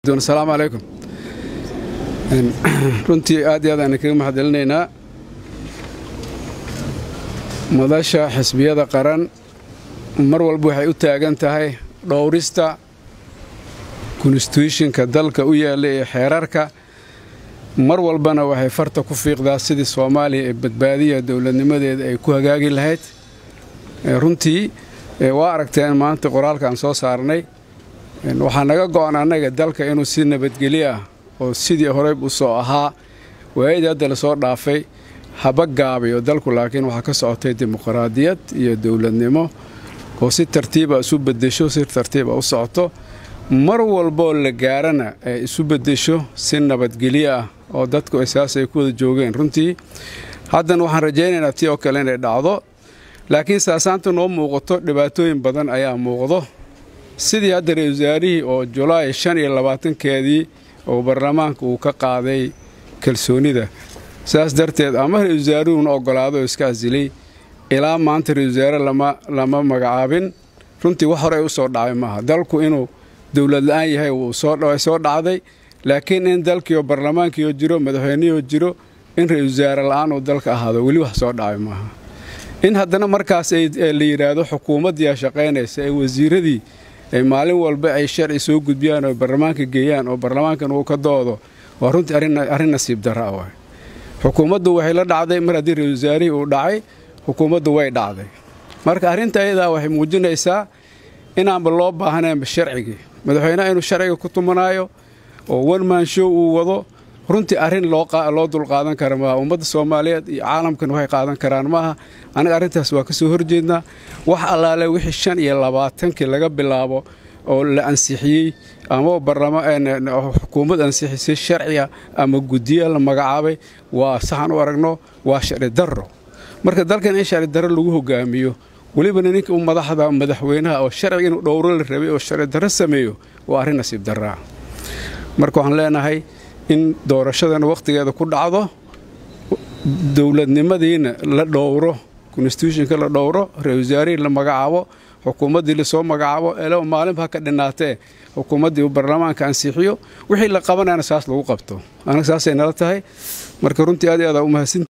asalaamu calaykum runtii aad iyo aad aan kaga mahadcelinaynaa madasha xisbiyada qaran mar walba waxay u taagan tahay dhowrista konstituushinka dalka u yaalla ee xeerarka mar walbana waxay farta ku fiiqdaa sidii soomaaliya ee badbaadiya dowladnimadeeda ay ku hagaagi lahayd runtii waa aragteen maanta qoraalka aan soo saarnay waxaa naga go'an annaga dalka inuu si nabadgelyo ah oo sidii horey u soo ahaa waayadii hadda lasoo dhaafay haba gaabayo dalku laakiin waxaa ka socotay dimuqraadiyad iyo dowladnimo oo si tartiiba isu bedesho si tartiiba u socoto mar walboo la gaarana ay isu bedesho si nabadgelyo ah oo dadku saas ay ku wada joogeen runtii haddana waxaan rajaynaynaa tii oo kale inay dhacdo laakiin saasaanta noo muuqato dhibaatooyin badan ayaa muuqdo sidii hadda ra-isul wasaarihii oo julaay shan iyo labaatankeedii oo baarlamaanka uu ka qaaday kalsoonida saas darteed ama ra-isul wasaaruhuna ogolaado oo iska asilay ilaa maanta ra-isul wasaare lama magacaabin runtii wax horey u soo dhacay maaha dalku inuu dowlad la-aan yahay wuu soo dhacday laakiin in dalkiioo baarlamaankiioo jiro madaxweynihoo jiro in ra-isul wasaare la-aan uu dalka ahaado weli wax soo dhacay maaha in haddana markaas la yidhaahdo xukuumaddiiaa shaqaynaysa ee wasiiradii maalin walba ay sharci soo gudbiyaan oo baarlamaanka geeyaan oo baarlamaankan uu ka doodo waa runtii arrin nasiib darra ah waay xukuumaddu waxay la dhacday mar haddii ra-isul wasaarihii uu dhacay xukuumaddu way dhacday marka arrinta ayadaa waxay muujinaysaa inaanba loo baahnaynba sharcigii madaxweyneha inuu sharciga ku tumanaayo oo wanman show uu wado runtii arrin loo dulqaadan kara maaha ummadda soomaaliyeed iyo caalamkan waxay qaadan karaan maaha anaga arrintaas waa ka soo horjeednaa wax allaale wixii shan iyo labaatankii laga bilaabo oo la ansixiyey ama xukuumad ansixisay sharciga ama guddiya la magacaabay waa saxan u aragno waa sharci darro marka dalkan in sharci darro lagu hogaamiyo welibana ninka u madaxda madaxweynaha oo sharciga inuu dhowro la rabay oo sharci darro sameeyo waa arrin nasiib darraa marka waxaan leenahay in doorashadana wakhtigeeda ku dhacdo dowladnimadiina la dhowro konstituushinka la dhowro ra-isul wasaarihii la magacaabo xukuumaddii lasoo magacaabo elo maalinba ha ka dhinaatee xukuumaddii uu baarlamaanka ansixiyo wixii la qabanayana saas lagu qabto anaga saasay nala tahay marka runtii aad i aada u mahadsan